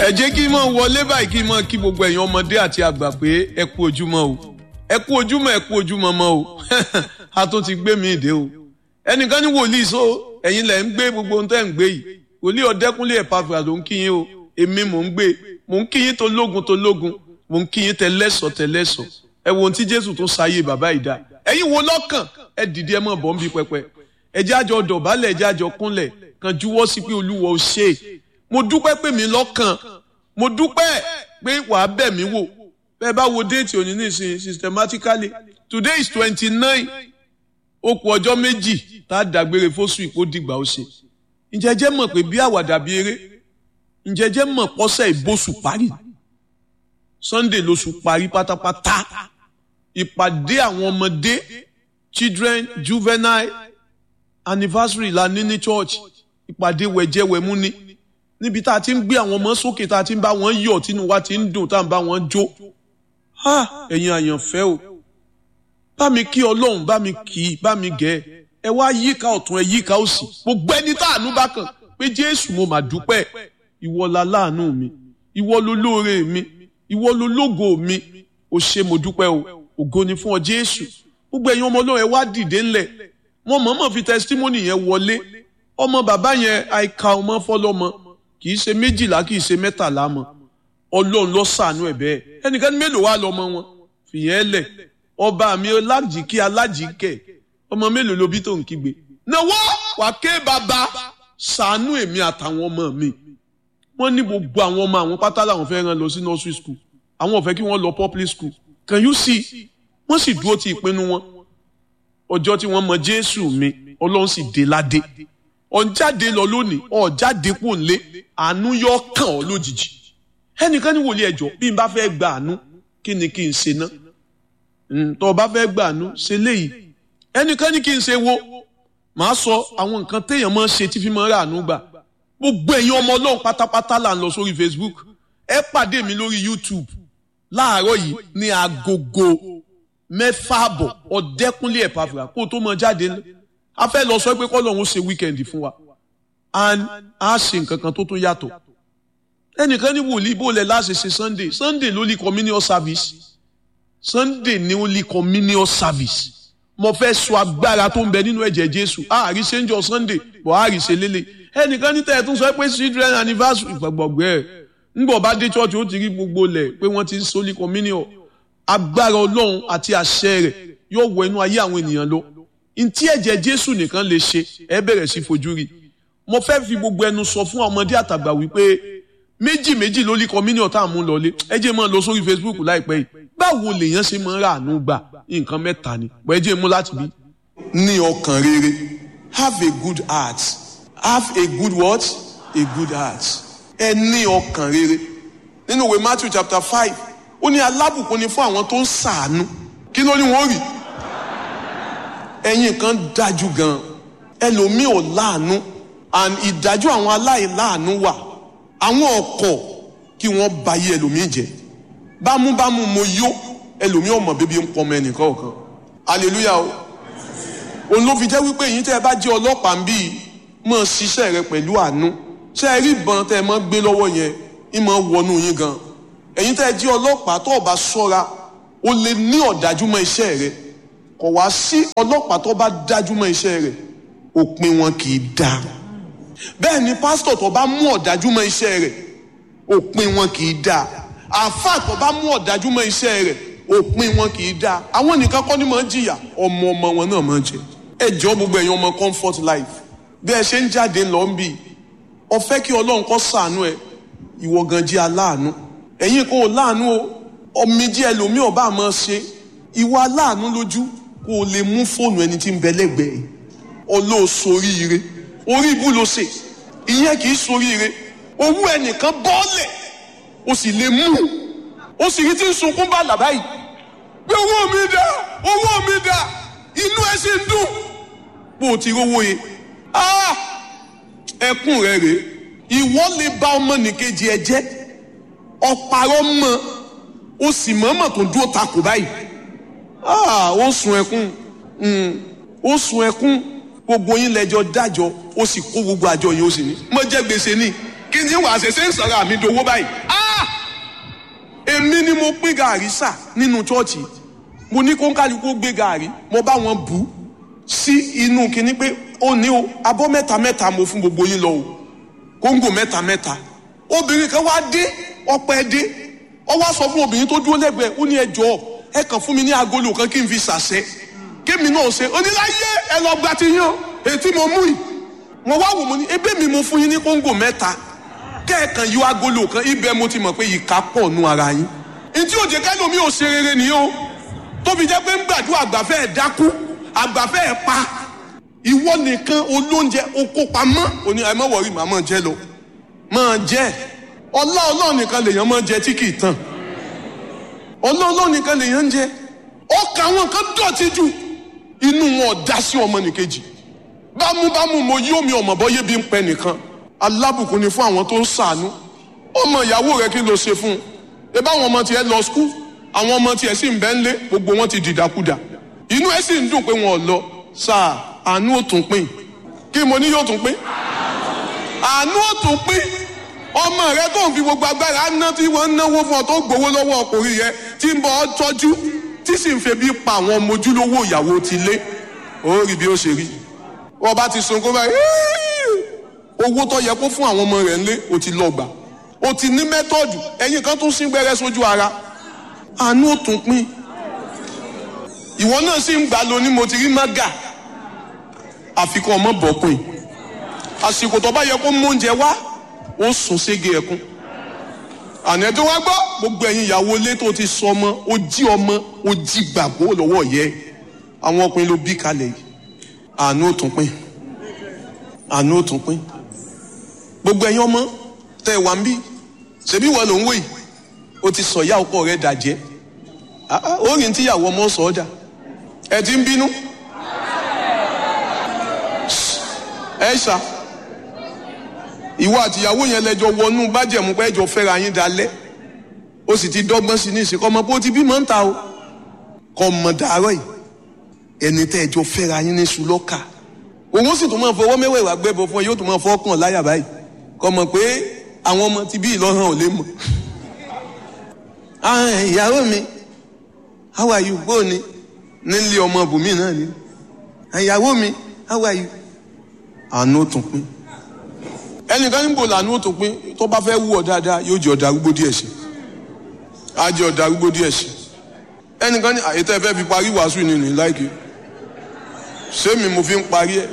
ẹ jẹ́ kí n mọ̀ wọlé báyìí kí n mọ̀ kí gbogbo ẹ̀yin ọmọdé àti àgbà pé ẹ kú ojúmọ́ o ẹ kú ojúmọ́ ẹ kú ojúmọ́ mọ́ o a tó ti gbé mi ìdè o ẹnìkan ní wòlíì so ẹ̀yin lẹ̀ ń gbé gbogbo ohun tẹ́ ń gbé yìí wòlíì ọ̀dẹ́kúnlé ẹ̀pàfà ló ń kí yín o èmi mò ń gbé mò ń kí yín tó lógun tó lógun mò ń kí yín tẹlẹ́sọ̀ tẹlẹ́sọ̀ ẹ wo ohun tí Jésù tó sáyé bàbá ìdá ẹ̀yin wo lọ́kàn ẹ dìde ẹ mọ̀ bọ́ ń bí pẹpẹ ẹ jẹ́ àjọ dọ̀bálẹ̀ ẹ jẹ́ àjọ kúnlẹ̀ kan juwọ́ sí pé Olúwa ò ṣe é mo dúpẹ́ pé mi lọ́kàn mo dúpẹ́ pé wàá bẹ̀ mí wò bẹ́ẹ̀ bá wo déètì òní nísìnyí systematically today is twenty nine ó kù ọjọ́ méjì tá a dàgbére fóṣù ìkó dìgbà ó ṣe ǹjẹ́ jẹ́ mọ̀ pé bí àwàdà bí eré ǹjẹ́ jẹ́ mọ̀ pọ́sẹ̀ ìbòsù parí Sunday lóṣù parí pátápátá ìpàdé àwọn ọmọdé children juvenile anniversary la ní ní church ìpàdé wẹ̀jẹ̀wẹ̀mú ni níbi tá a ti ń gbé àwọn ọmọ sókè tá a ti ń bá wọn yọ̀ tínú wa ti ń dùn tá a ń bá wọn jó ẹ̀yin àyànfẹ́ o bá mi kí ọlọ́run bá mi kì í bá mi gẹ̀ ẹ wá yíká ọ̀tún ẹ yíká òsì gbogbo ẹni tá àánú bá kàn pé jésù mo mà dúpẹ́ ìwọ la láàánú mi ìwọ ló lóore mi ìwọ ló lógo mi ò ṣe mo dúpẹ́ o ògo ni fún ọ jésù gbogbo ẹ̀yin ọmọ ọlọ́run ẹ wá dìde ńlẹ̀ wọn mọ̀ọ́mọ̀ fi testimony yẹn wọlé ọmọ bàbá yẹn àìka ọmọ fọlọ́mọ kì í ṣe méjìlá kì í ṣe mẹ́tàlá mọ́ ọlọ́run ló ṣàánú ẹ̀ bẹ́ẹ̀ ẹnìkan ní mélòó wá lọ́mọ wọn fìyẹn lẹ̀ ọba mi alájìkí alájìkẹ́ ọmọ mélòó ló bí tó ń kígbe náwó wàá ké bàbá ṣàánú èmi àtàwọn ọmọ mi wọ́n ní gbogbo àwọn ọmọ àwọn pátá làwọn fẹ́ rán lọ sí nursery school àwọn ò fẹ́ kí wọ́n lọ public school can you see wọ́n sì dúró ti ìpinnu wọn ọjọ́ tí wọ́n mọ jésù mi ọlọ́run sì dé ládé ọ̀njáde lọ lónìí ọ̀jáde kò lé àánú yọ kàn ọ́ lójijì ẹnìkan ní wòlíì ẹjọ́ bí n bá fẹ́ gba àánú kí ni kí n ṣe ná tó o bá fẹ́ gba àánú ṣe léyìí ẹnìkan ní kí n ṣe wo màá sọ àwọn nǹkan téèyàn máa ń ṣe tí fi máa ń rà àánú gbà gbogbo ẹ̀yin ọmọ ọlọ́run pátápátá là ń lọ sórí Facebook ẹ pàdé mi lórí YouTube láàárọ̀ yìí ní agogo mẹ́fà àbọ̀ ọ̀dẹ́kúnlé ẹ̀pàfà kó o tó mọ jáde ńlẹ̀ a fẹ́ lọ sọ pé kọ́lọ́hún ṣe wíkẹ́ndì fún wa and a ṣe nǹkan kan tó tún yàtọ̀ ẹnìkan ní wòlíì bó lẹ̀ láṣẹ ṣe sunday sunday ló lè communion service sunday ni ó lè communion service mo fẹ́ sọ agbára tó ń bẹ nínú ẹ̀jẹ̀ jésù àárí ṣe ń jọ sunday bọ̀ àárí ṣe lélẹ̀ ẹnìkan ní tẹ̀ẹ̀tún sọ pé children anniversary gbàgbọ́gbẹ́ ẹ̀ ńgbọ̀ bá dé church ó ti rí gbogbo lẹ̀ pé wọ́n ti ń sólí communion agbára ọlọ́run àti àṣẹ rẹ̀ yóò wọ inú ayé àwọn ènìyàn lọ ntí ẹ̀jẹ̀ jésù nìkan lè ṣe ẹ bẹ̀rẹ̀ sí fojú rí mo fẹ́ fi gbogbo ẹnu sọ fún ọmọdé àtàgbà wípé méjì méjì ló lé communion tá à mú lọlé ẹ jẹ́ máa lọ sórí facebook láìpẹ́ yìí báwo lèèyàn ṣe máa ń rà àánú gbà nǹkan mẹ́ta ni bọ́ ẹ jẹ́ mú láti bí. ní ọkàn rere have a good heart have a good what a good heart ẹ ní ọkàn rere nínú ìwé matthew chapter five ó ní alábùkún ni fún àwọn tó ń ṣàánú kí ló ní wọ́n rí ẹ̀yin kan dájú gan ẹlòmíì ò láàánú and ìdájọ́ àwọn aláìláàánú wà àwọn ọkọ̀ kí wọ́n bayé ẹlòmíì jẹ́ bámúbámú mo yó ẹlòmíì ọmọ bíbí ń pọmọ ẹnìkan ọ̀kan hallelujah o òun ló fi jẹ́ wípé èyí tẹ́ ẹ bá jẹ́ ọlọ́pàá ń bí mọ̀ ṣiṣẹ́ rẹ pẹ̀lú àánú ṣé ẹ rí ìbọn tẹ́ ẹ mọ́ gbé lọ́wọ́ yẹn ń mọ́ wọnú yín gan ẹ̀yin tẹ́ ẹ jẹ́ ọlọ́pàá tó o bá ṣọ́ra o lè ní ọ̀dájú mọ́ iṣẹ́ rẹ kò wá sí ọlọ́pàá tó bá dájú mọ́ iṣẹ́ rẹ̀ òpin wọn kì í dáa bẹ́ẹ̀ ni pásítọ̀ tó bá mú ọ̀dájú mọ́ iṣẹ́ rẹ̀ òpin wọn kì í dáa àáfàá tó bá mú ọ̀dájú mọ́ iṣẹ́ rẹ̀ òpin wọn kì í dáa àwọn nìkan kọ́ ni máa ń jìyà ọmọ ọmọ wọn náà máa ń jẹ ẹ jọ gbogbo ẹ̀yin ọmọ comfort life bí ẹ ṣe ń jáde lọ ń bì ọ fẹ́ kí ọlọ́run kó ṣàánú ẹ ìwọ gan jẹ́ aláàánú ẹ̀yin kò láàánú o ọmọdé ẹlòmíì ọba máa ṣe ìwọ aláàánú lójú kó o lè mú fóònù ẹni tí ń bẹ lẹ́gbẹ̀ẹ́ ọlọ́ọ̀sọ̀ríire orí ibú ló ṣe ìyẹn kì í soríire owó ẹnìkan bọ́ọ̀lẹ̀ o sì lè mú o sì rí tí ń sunkún bá làbá yìí pé owó mi dà owó mi dà inú ẹ sì ń dùn bó o ti rówó yẹ ẹkún rẹ rèé ìwọ lè bá ọmọnìkejì ẹ jẹ́ ọ̀pàrọ̀ mọ́ o sì mọ̀ọ́mọ̀ tó dúró takò báyìí ó sun ẹkún ó sun ẹkún gbogbo yín lẹ́jọ́ dájọ́ ó sì kó gbogbo àjọ yìí ó sì ní mo jẹ gbèsè ní kí ni wàá ṣe ṣe ń sọ̀rọ̀ àmì dowó báyìí ah èmi ni mo pín gàrí sà nínú chọ́ọ̀chì mo ní kó ń kálukú gbé gàrí mo bá wọn bù ú sí inú kinní pé ó ní o abọ́ mẹ́ta mẹ́ta mo fún gbogbo yín lọ o kóńgò mẹ́ta mẹ́ta obìnrin kan wá dé ọpẹ́ dé ó wá sọ fún obìnrin tó dúró lẹ́gbẹ̀ẹ́ ó ní ẹ jọ̀ọ́ ẹ kàn fún mi ní agolo kan kí n fi ṣàṣẹ kémi náà ṣe oníláyé ẹ lọ gba ti yín o ètí mo mú yìí mo wá wò mo ní ebí mi mo fún yín ní kóńgò mẹ́ta kẹ́ẹ̀kan yọ agolo kan ibẹ̀ mo ti mọ̀ pé ìka pọ̀ nù ara yín ntí òjè kẹ́lómi ò ṣe rere nìyí o tóbi jẹ́ pé ń gbàdúrà àgbàfẹ́ ẹ̀ dákú àgbàfẹ́ ẹ̀ pa ìwọ nìkan olóúnjẹ oko pamọ́ òní ẹ má wọrí màá máa jẹ lọ máa jẹ ọlá ọlọ́ọ̀ nìkan lèèyàn máa jẹ tí kì í tàn ọlá ọlọ́ọ̀ nìkan lèèyàn ń jẹ ọkà àwọn kan dọ̀tí jù inú wọn ọ̀dá sí ọmọ nìkejì bámúbámú mo yí omi ọmọ bọ́yé bí ń pẹ nìkan alábùkún ni fún àwọn tó ń ṣàánú ọmọ ìyàwó rẹ kí ló ṣe fún un ebá àwọn ọmọ tiẹ̀ lọ skul àwọn ọmọ tiẹ̀ sì ń bẹ ńlé gbogbo wọn ti dìdàkudà inú ẹ sì ń dùn pé wọn ò lọ sáà àánú ò tún pín kí mo ní yóò tún pín àánú ò tún pín ọmọ rẹ tó ń fi gbogbo agbára ná tí wọ́n ń náwó fún ọ tó gbowó lọ́wọ́ ọkùnrin yẹn tí ń bọ ọ tọ́jú tí sì ń febi pa àwọn ọmọ ojúlówó ìyàwó ti lé ó rí bí ó ṣe rí wọ́n bá ti sunkún báyìí owó tó yẹ kó fún àwọn ọmọ rẹ̀ ńlé ó ti lọ gbà ó ti ní mẹ́tọ́ọ̀dù ẹ̀yin kan tún sín gbẹ́rẹ́ sójú ara àánú ò tún pín ìwọ náà sì ń gbà lóní mo ti rí mága àfikún ọmọ bọ̀pin àsìkò tó bá yẹ kó mú oúnjẹ wá ó sùn sége ẹkún àná tó wá gbọ́ gbogbo ẹ̀yin ìyàwó ilé tó ti sọ ọmọ ó jí ọmọ ó jí gbàgbó lọ́wọ́ yẹ àwọn ọkùnrin ló bí kalẹ̀ yìí àánú ò tún pín àánú ò tún pín gbogbo ẹ̀yin ọmọ tẹ wà ń bí ṣebí wọn ló ń wò yìí ó ti sọ ìyá ọkọ rẹ dàjẹ́ ó rìn tíyàwó ọmọ sọ ọ́ dà ẹ ti ń bínú ẹ ṣá ìwọ àtìyàwó yẹn lẹjọ wọnú bájẹmú pé ẹjọ fẹ́ra yín dalẹ̀ ó sì ti dọ́gbọ́n sí ní ìsìnkọ ọmọ pé ó ti bímọ ń ta o kọ mọ dàárọ̀ yìí ẹni tẹ ẹjọ fẹ́ra yín ní sùlọkà òun sì tún máa fọwọ́ mẹ́wẹ̀ẹ́wà gbẹ́bọ fún ẹ yóò tún máa fọwọ́ kàn láyà báyìí kọ mọ̀ pé àwọn ọmọ ti bí ìlọràn ò lè mọ̀ ìyàwó mi how are you bó ni nílé ọmọ bùnmí náà ni ìyàwó mi how are you àánú tún pín ẹnìkan níbo làánú tún pín tó bá fẹ́ wú ọ dáadáa yóò jẹ ọ̀dà arúgbó díẹ̀ sí á jẹ ọ̀dà arúgbó díẹ̀ sí ẹnìkan ní àyètẹ́ ẹ fẹ́ fi parí wàásù ni ní láìkí sẹ́mi mo fi ń parí ẹ̀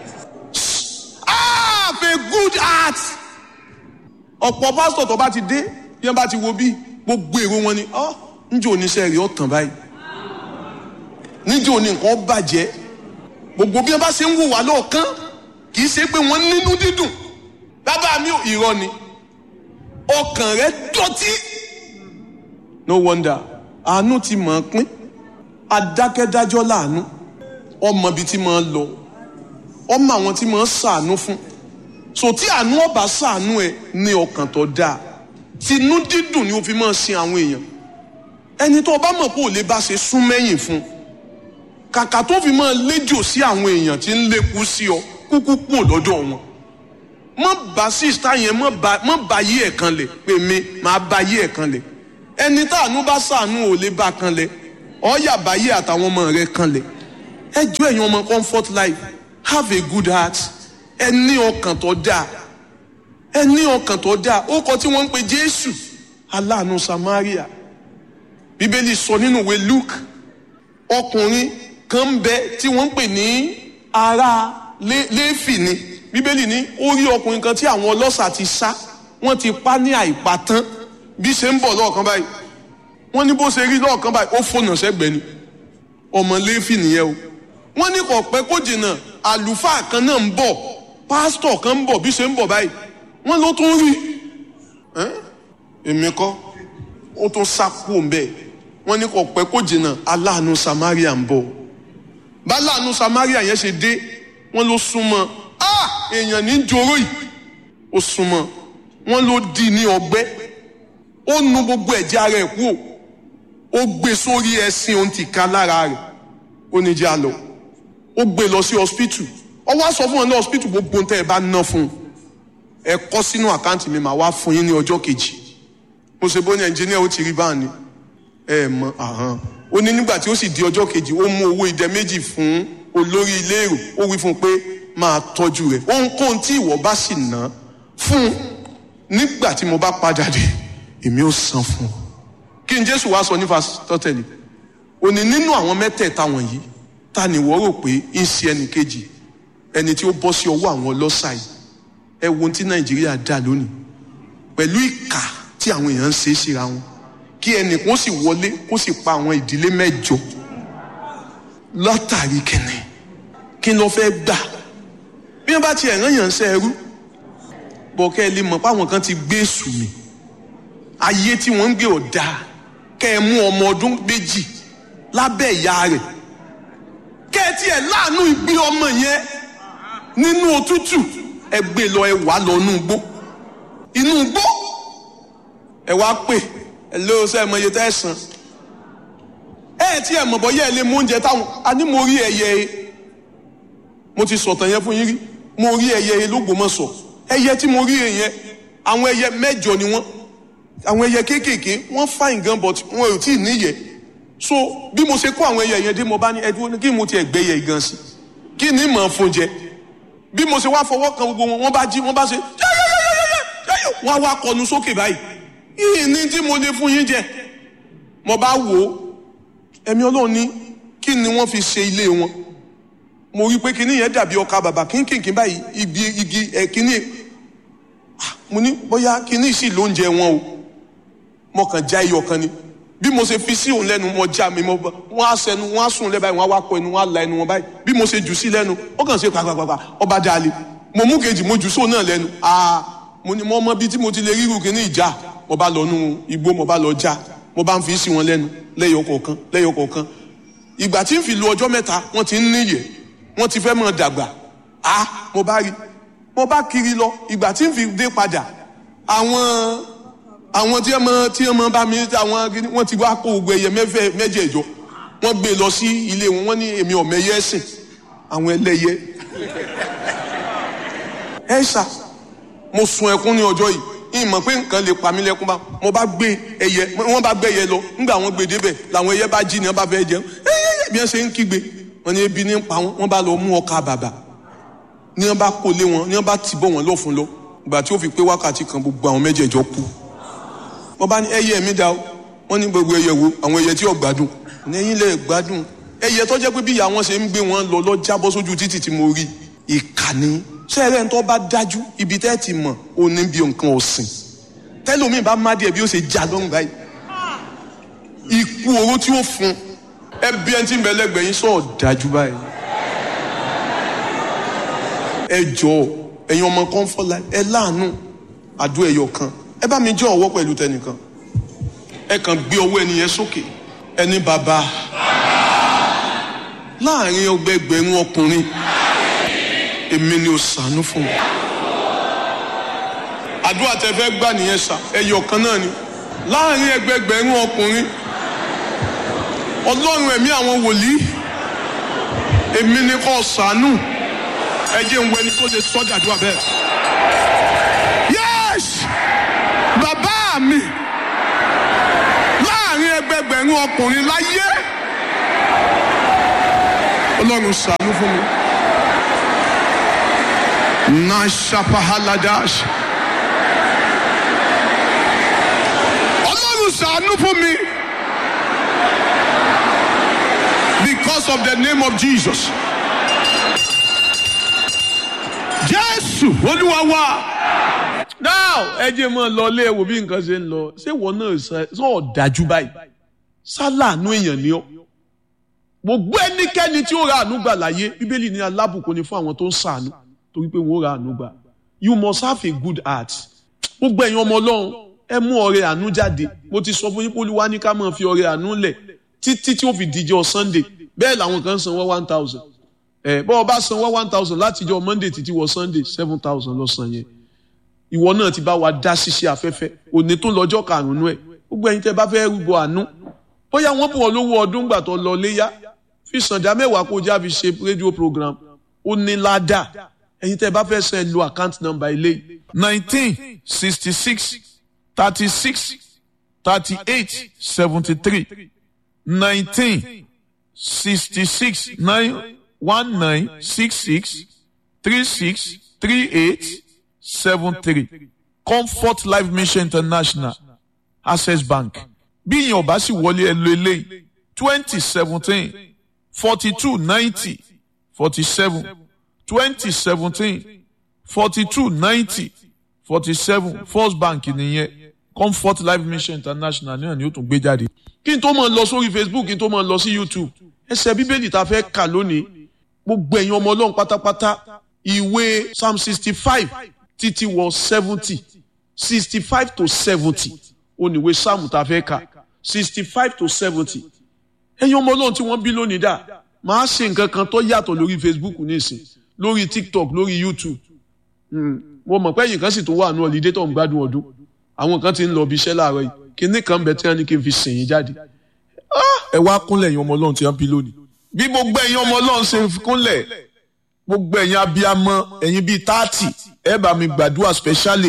have a good heart ọ̀pọ̀ pásítọ̀ tó bá ti dé bí wọ́n bá ti wo bí gbogbo èrò wọn ni ọ́ níjẹ́ oníṣẹ́ rẹ̀ ọ̀tàn báyìí níjẹ́ òní nǹkan bàjẹ́ gbogbo bí wọ́n bá ṣe ń wò wá lọ́ọ̀kán kì í ṣe pé wọ́n nínú dídùn bàbá mi ò irọ́ ni ọkàn rẹ̀ dọ̀tí. no wonder àánú ti mọ̀ ọ́n pín adákẹ́dájọ́ láàánú ọmọ ibi tí máa ń lọ ọmọ àwọn tí máa ń ṣàánú fún so tí àánú ọba ṣàánú ẹ ní ọkàn tó dáa tinú dídùn ni o fi máa sin àwọn èèyàn ẹni tó o bá mọ̀ pé ò lè bá ṣe sún mẹ́yìn fún kàkà tó fi máa léjò sí àwọn èèyàn tí ń lékú sí ọ kúkú kú lọ́dọ̀ wọn mọ bá sísá yẹn mọ bá mọ bá yí ẹ̀ kan lẹ̀ pé mi máa bá yí ẹ̀ kan lẹ̀ ẹni táànú bá sàánú ò lè bá kan lẹ̀ ọ̀ọ́yà bá yí àtàwọn ọmọ rẹ̀ kan lẹ̀ ẹ jọ ẹ̀yin ọmọ comfort life have a good heart ẹ ní ọkàn tó dáa ẹ ní ọkàn tó dáa ó kọ tí wọ́n ń pe Jésù aláàánú Samaria Bíbélì sọ nínú ìwé Luke ọkùnrin kan ń bẹ tí wọ́n ń pè ní ará Léfì ni bíbélì ní ó rí ọkùnrin kan tí àwọn ọlọ́ṣà ti sá wọ́n ti pa ní àìpatán bí ṣe ń bọ̀ lọ́ọ̀kan báyìí wọ́n ní bó ṣe rí lọ́ọ̀kan báyìí ó fònà sẹ́gbẹ̀ẹ́ ni ọmọ Léfì nìyẹn o wọ́n ní kò pẹ́ kó jìnnà àlùfáà kan náà ń bọ̀ pásítọ̀ kan ń bọ̀ bí ṣe ń bọ̀ báyìí wọ́n ló tún rí èmi kọ́ ó tún sá kú òǹbẹ́ wọ́n ní kò pẹ́ kó jìnnà aláàánú Samaria ń bọ̀ bá aláàánú Samaria yẹn ṣe dé wọ́n ló súnmọ́ ah èèyàn ní joró yìí ó súnmọ́ wọ́n ló di ní ọgbẹ́ ó nu gbogbo ẹ̀jẹ̀ ara ẹ̀ kúrò ó gbé sórí ẹṣin ohun ti ká lára rẹ̀ ó ní jẹ́ àlọ́ ó gbé lọ sí hospital ó wá sọ fún wọn ní hospital gbogbo ohun tẹ́ ẹ bá ná fún un ẹ kọ́ sínú àkáǹtì mi màá wá fún yín ní ọjọ́ kejì mo ṣe bó ní ẹnjìníà ó ti rí báà ni ẹ mọ àhán ó ní nígbà tí ó sì di ọjọ́ kejì ó mú owó idẹ méjì fún olórí ilé èrò ó wí fún un pé máa tọ́jú rẹ̀ ohunkóhun tí ìwọ bá sì ná fún un nígbà tí mo bá padà dé èmi ó san fún un kí n jésù wá sọ ní fásitọ́tẹ̀lì ó ní nínú àwọn mẹ́tẹ̀ẹ̀ta wọ̀nyí ta ni wọ́n rò pé ń ṣe ẹnì kejì ẹni tí ó bọ́ sí ọwọ́ àwọn ọlọ́ṣà yìí ẹ wo ohun tí nàìjíríà dà lónìí pẹ̀lú ìkà tí àwọn èèyàn ń ṣe é síra wọn kí ẹnì kan sì wọlé kó sì pa àwọn ìdílé mẹ́jọ látàrí kẹ̀nẹ̀ kí ló fẹ́ gbà bí wọ́n bá tiẹ̀ rán yàn ṣe ẹrú bọ̀ kẹ́ ẹ lè mọ̀ páwọn kan ti gbé èṣù mi ayé tí wọ́n ń gbé ọ̀dà kẹ́ ẹ mú ọmọ ọdún méjì lábẹ́ ìyá rẹ̀ kẹ́ ẹ tiẹ̀ láàánú ìgbé ọmọ yẹn nínú òtútù ẹ gbé lọ ẹ wà lọ inú igbó inú igbó ẹ wá pè ẹ lé ọsẹ ẹ mọ iye tẹ́ ẹ san ẹ tí ẹ mọ̀ bọ́ yẹ ẹ lé mú oúnjẹ táwọn a ní mo rí ẹyẹ e mo ti sọ̀tàn yẹn fún yín rí mo rí ẹyẹ e lÓgbómọ̀ṣọ́ ẹyẹ tí mo rí yẹn àwọn ẹyẹ mẹ́jọ ni wọ́n àwọn ẹyẹ kéékèèké wọ́n fine gan but wọn ò tí ì níyẹ so bí mo ṣe kó àwọn ẹyẹ yẹn dé mo bá ní ẹdúró kí mo tiẹ̀ gbé ẹyẹ gan sí kí ni mọ̀ fún jẹ bí mo ṣe wá fọwọ́ kan gbogbo wọn wọ́n bá jí wọ́n bá ṣe yẹ́yẹ́yẹ́yẹ́yẹ́ wọ́n á wá kọnu sókè báyìí yìí ní tí mo lè fún yín jẹ mo bá wò ó ẹ̀mí ọlọ́run ní kí ni wọ́n fi ṣe ilé wọn mo rí i pé kíní yẹn dàbí ọkà bàbà kínkìnkín báyìí igi igi ẹ̀ kíní mo ní bóyá kíní sì lóúnjẹ wọn o mo kàn já iyọ̀ kan ni bí mo ṣe fi sí òun lẹ́nu mo já mi mo wọ́n á sẹnu wọ́n á sùn lẹ́ báyìí wọ́n á wá kọ ẹnu wọ́n á la ẹnu wọn báyìí bí mo ṣe jù sí lẹ́nu ó kàn ṣe pàpàpàpà ọba dalẹ̀ mo mú kejì mo jù sóun náà lẹ́nu aa mo ní mo mọ bí tí mo ti lè ríru kíní ìjà mo bá lọ nú igbó mo bá lọ já mo bá ń fi sí wọn lẹ́nu lẹ́yọ kọ̀ọ̀kan lẹ́yọ kọ̀ọ̀kan ìgbà tí ń fi lu ọjọ́ mẹ́ta wọ́n ti ń níyẹ̀ wọ́n ti fẹ́ mọ̀ dàgbà a mo bá rí mo bá kiri lọ ìgbà tí ń fi dé padà àwọn àwọn tí wọ́n tí wọ́n bá mi àwọn wọ́n ti wá kó gbogbo ẹyẹ mẹ́fẹ́ mẹ́jẹ̀ẹ̀jọ wọ́n gbé lọ sí ilé wọn wọ́n ní èmi ọ̀mọ ẹyẹ ẹ̀sìn àwọn ẹlẹ́yẹ ẹ ṣá mo sun ẹkún ní ọjọ́ yìí ìmọ̀ pé nǹkan lè pa mí lẹ́kún bá mo bá gbé ẹyẹ wọ́n bá gbé ẹyẹ lọ nígbà wọ́n gbé débẹ̀ làwọn ẹyẹ bá jí ni wọ́n bá fẹ́ jẹun ẹyẹ bí wọ́n ṣe ń kígbe wọ́n ní ebi ní pa wọ́n wọ́n bá lọ mú ọkà bàbà ní wọ́n bá kó lé wọn ní wọ́n bá tì bọ̀ wọ́n lọ fún lọ ìgbà tí ó fi pé wákàtí kan gbogbo àwọn mẹ́jẹ̀ẹ̀jọ kú wọ́n bá ní ẹyẹ mi dá o wọ́n ní gbogbo ẹyẹ wo àwọn ẹyẹ tí ò gbádùn ní ẹ̀yin lè gbádùn ẹyẹ tó jẹ́ pé bí ìyá wọn ṣe ń gbé wọn lọ lọ jábọ́ sójú títì tí mo rí ìkànnì sẹ́rẹ̀ ń tọ́ bá dájú ibi tẹ́ ti mọ̀ ó ní bí nǹkan ọ̀sìn tẹ́lómi bá má díẹ̀ bí ó ṣe já lọ́rùn báyìí ikú oró tí ó fún ẹbí ẹni tí ń bẹ lẹ́gbẹ̀ẹ́ yín sọ̀ọ́ dájú báyìí ẹ jọ̀ọ́ ẹ̀yin ọmọ kan fọlá ẹ láàánú àdó ẹyọ kan ẹ bá mi jọ ọwọ́ pẹ̀lú tẹnìkan ẹ kàn gbé ọwọ́ ẹni yẹn sókè ẹni bàbá láàrin ọgbẹgbẹ̀rún ọkùnrin èmi ni ó ṣàánú fún mi àdúrà tẹ fẹ́ gbà nìyẹn sà ẹyọ kan náà ni láàrin ẹgbẹgbẹ̀rún ọkùnrin ọlọ́run ẹ̀mí àwọn wòlíì èmi ni kò ṣàánú ẹ jẹ́ ń wẹni tó lè sọ́jà àdúrà bẹ́ẹ̀. yes bàbá mi láàrin ẹgbẹgbẹ̀rún ọkùnrin láyé ọlọ́run ṣàánú fún mi. nashapahaladash ọlọ́run ṣàánú fún mi because of the name of Jesus. Jésù olúwa wa. now ẹ jẹ́ mọ́ lọ lé wo bí nǹkan ṣe ń lọ ṣé ìwọ náà sọ ọ̀dájú báyìí sálàánú èèyàn ni ọ́ gbogbo ẹnikẹ́ni tí ó ra àánú gbà láyé bíbélì ní alábùkún ni fún àwọn tó ń ṣàánú torí pé wọ́n ra àánú gbà you must have a good heart gbogbo ẹ̀yin ọmọ ọlọ́run ẹ mú ọrẹ àánú jáde mo ti sọ fún yín pé olúwa ní ká máa fi ọrẹ àánú lẹ̀ títí tí ó fi díjọ́ sunday bẹ́ẹ̀ làwọn kan san wọ́n one thousand ẹ bọ́ ọ bá san wọ́n one thousand látijọ́ monday títí wọ sunday seven thousand lọ san yẹn ìwọ náà ti bá wa dá ṣiṣẹ́ afẹ́fẹ́ òní tó lọ́jọ́ karùn-ún ẹ̀ gbogbo ẹ̀yin tẹ́ bá fẹ́ rúbọ àánú bóyá wọ́n bù ọ́ lówó ọdún gbà tó lọ léyà fi sànjà mẹ́wàá kó já fi ṣe rédíò program ó ní ládà ẹ̀yin tẹ́ ẹ bá fẹ́ sẹ́ lo account number eléyìí nineteen sixty six thirty six thirty eight seventy three nineteen sixty six nine one nine six six three six three eight seven three comfort life mission international access bank bí ìyẹn ọba sì wọlé ẹ lo eléyìí twenty seventeen forty two ninety forty seven twenty seventeen forty two ninety forty seven first bank nìyẹn comfort life mission international náà ni ó tún gbé jáde. kí n tó máa lọ sórí facebook kí n tó máa lọ sí youtube ẹsẹ̀ bíbélì tá a fẹ́ kà lónìí gbogbo ẹ̀yin ọmọ ọlọ́run pátápátá ìwé psalm sixty five títí wọ seventy sixty five to seventy oníwé psalm tá a fẹ́ kà sixty five to seventy ẹ̀yin ọmọ ọlọ́run tí wọ́n bí lónìí dà máa ṣe nǹkan kan tó yàtọ̀ lórí facebook nísìn lórí tiktok lórí youtube mo mọ̀ pé ẹ̀yin kan sì tó wà ní ọ̀lídé tó ń gbádùn ọdún àwọn kan ti ń lọ bí iṣẹ́ láàárọ̀ yìí kinní kan bẹ tí wọ́n ní kí n fi sìn yín jáde ẹ wá kúnlẹ̀ ẹ̀yin ọmọ ọlọ́run tí wọ́n bí lónìí. bí gbogbo ẹ̀yin ọmọ ọlọ́run ṣe kúnlẹ̀ gbogbo ẹ̀yin abiyamọ ẹ̀yin bíi táàtì ẹ bá mi gbàdúrà specially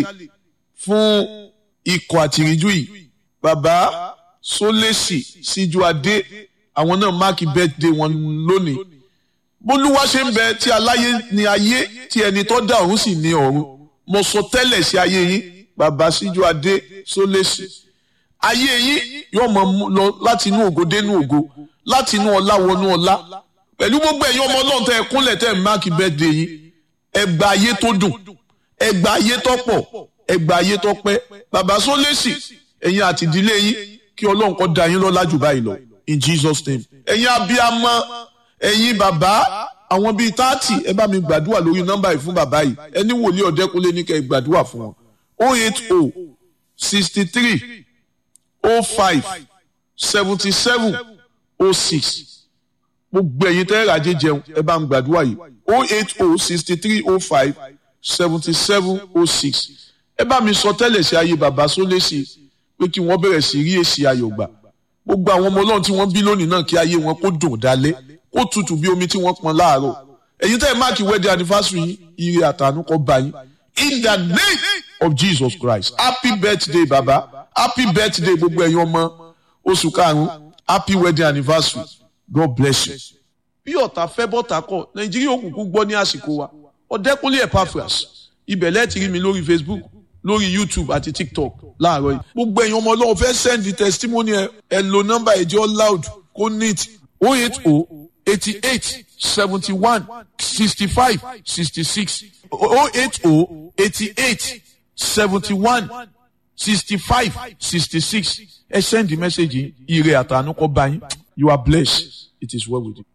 fún ikọ̀ àtìríjú yìí bàbá sólèsì síjú adé àwọn náà máàkì birthday wọn lónìí bólúwa ṣe ń bẹ tí aláyé ní ayé tí ẹni tó dá ọ̀run sì ní ọ̀run mo sọ tẹ́lẹ̀ sí ayé yín bàbá síjú adé sólèsì ayé yín yóò mọ lọ láti inú ògo dénú ògo láti inú ọlá wọnú ọlá pẹ̀lú gbogbo ẹ̀yin ọmọ ọlọ́run tẹ́ ẹ kúnlẹ̀ tẹ́ ẹ máàkì birthday yín ẹ gba ayé tó dùn ẹ gba ayé tó pọ̀ ẹ gba ayé tó pẹ́ bàbá sólèsì ẹ̀yin àti ìdílé yín kí ọlọ́run kó dá yín lọ́lá jù báyìí lọ in Jesus name ẹ̀yin abiyamọ ẹ̀yin bàbá àwọn bíi táàtì ẹ bá mi gbàdúrà lórí nọ́mbà yìí fún bàbá yìí ẹni wòlíì ọ̀dẹ́kunlé ní kẹ́ ẹ gbàdúrà fún wọn o eight o sixty three o five seventy seven o six gbogbo ẹ̀yin tẹ́ ràjẹ́ jẹun ẹ bá ń gbàdúrà yìí o eight o sixty three o five seventy seven o six ẹ bá mi sọ tẹ́lẹ̀ sí ayé bàbá sólésì pé kí wọ́n bẹ̀rẹ̀ sí rí èsì ayọ̀ gbà gbogbo àwọn ọmọ ọlọ́run tí wọ́n bí lónìí náà kí ayé wọn kó dùn dálẹ́ kó tutù bí omi tí wọ́n pọn láàárọ̀ ẹ̀yin tẹ́ ẹ máàkì wedding anniversary yín ire àtànú kó bá yín in the name of Jesus Christ happy birthday baba happy birthday gbogbo ẹ̀yin ọmọ oṣù karùn-ún happy wedding anniversary God bless you. bí ọ̀tá fẹ́ bọ́tà kọ̀ nàìjíríà òkùnkùn gbọ́ ní àsìkò wa ọ̀dẹ́kúnlé epaphras ibẹ̀ lẹ́ẹ̀tì rí mi lórí facebook lórí youtube àti tiktok láàárọ̀ yìí. gbogbo ẹ̀yin ọmọ ọlọ́run fẹ́ send testimony ẹ ẹ lo nọ́mbà ẹ̀jẹ̀ loud kó neat o eight o eighty eight seventy one sixty five sixty six o eight o eighty eight seventy one sixty five sixty six ẹ send the message yìí ire àtànú kó bá yín you are blessed it is well with you.